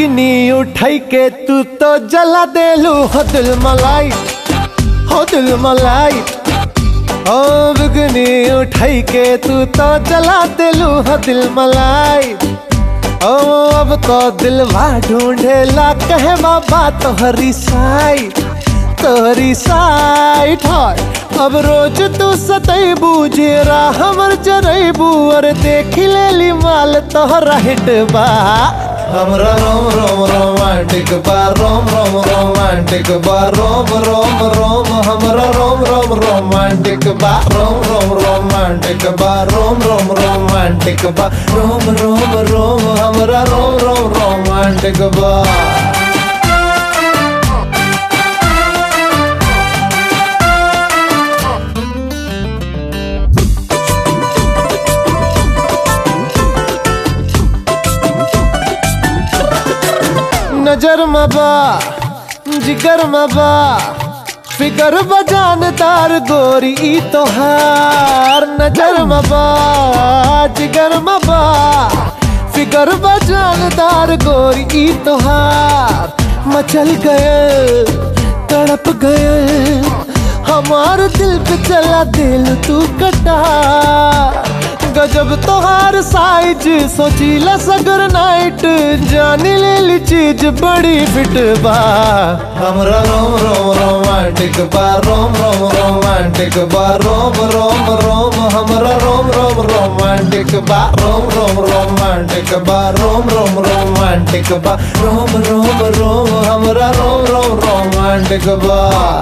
bikini उठाई के तू तो जला देलू हो दिल मलाई हो दिल मलाई ओ बिकनी उठाई के तू तो जला देलू हो दिल मलाई ओ अब तो दिलवा ढूंढेला कहे बाबा तोहरी साई तोहरी साइट है अब रोज तू सतैबू जेरा हमर जरैबू और देख लेली माल तोहरा हिट बा हमरा रोम रोम रोमांटिक बा रोम रोम रोमांटिक बा रोम रोम रोम हमरा रोम रोम रोमांटिक बा रोम रोम रोमांटिक बा रोम रोम रोमांटिक बा रोम रोम रोम हमरा रोम रोम रोमांटिक बा नजर मबा जिगर मबा फिकर बजानदार गोरी ई तोहार नजर मबा जिगर मबा फिकर बजानदार गोरी ई तोहार मचल गए तड़प गए हमार दिल पे चला दिल तू कटा गजब तोहार साइज सोचीला सगर नाइट जानी ले ली चीज बड़ी फिट बा हमरा रोम रोम रोमांटिक बा रोम रोम रोमांटिक बा रोम रोम रोम हमरा रोम रोम रोमांटिक बा रोम रोम रोमांटिक बा रोम रोम रोमांटिक बा रोम रोम रोम हमरा रोम रोम रोमांटिक बा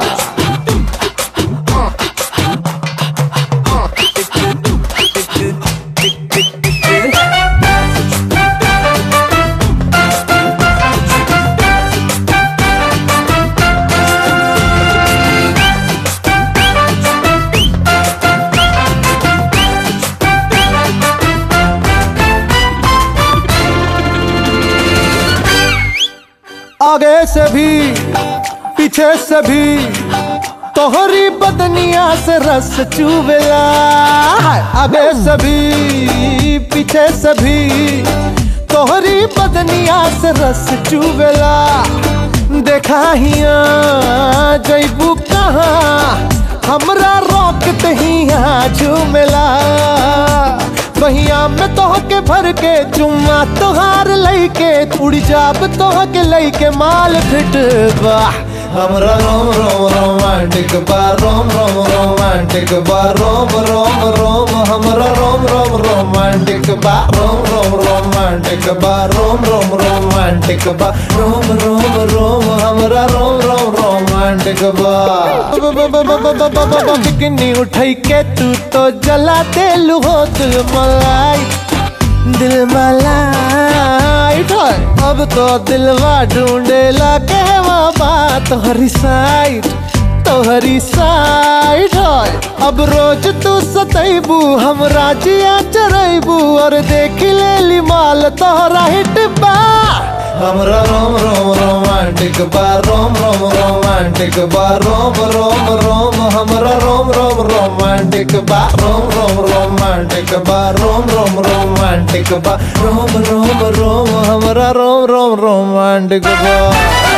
आगे से भी पीछे से भी तोहरी बदनिया से रस चुवेला आगे से भी पीछे से भी तोहरी बदनिया से रस चुवेला देखा हिया जैबू कहाँ हमरा रोक हिया झूमेला बहिया में तोह के भर के चुम्मा तोहार लैके उड़ जाब तोह के लैके माल फिट बा हमरा रोम रोम रोमांटिक बा रोम रोम रोमांटिक बा रोम रोम रोम हमरा रोम रोम रोमांटिक बा रोम रोम रोमांटिक बा रोम रोम रोमांटिक बा रोम रोम रोम हमरा रोम रोम रोमांटिक बा बिकनी उठाई के तू तो जला देलू हो दिल मलाई दिल मलाई ढोय अब तो दिलवा ढूंढेला कहवा बात तोहरी साइड तोहरी साइड होय अब रोज तू सतैबू हम राजिया चरैबू और देख लेली माल तोहरा हिट बा हमरा रोम रोम रोमांटिक बा रोम रोम रोमांटिक बा रोम रोम रोम हमरा रोम रोम रोमांटिक बा रोम रोम रोमांटिक बा रोम रोम रोमांटिक बा रोम रोम रोम हमरा रोम रोम रोमांटिक बा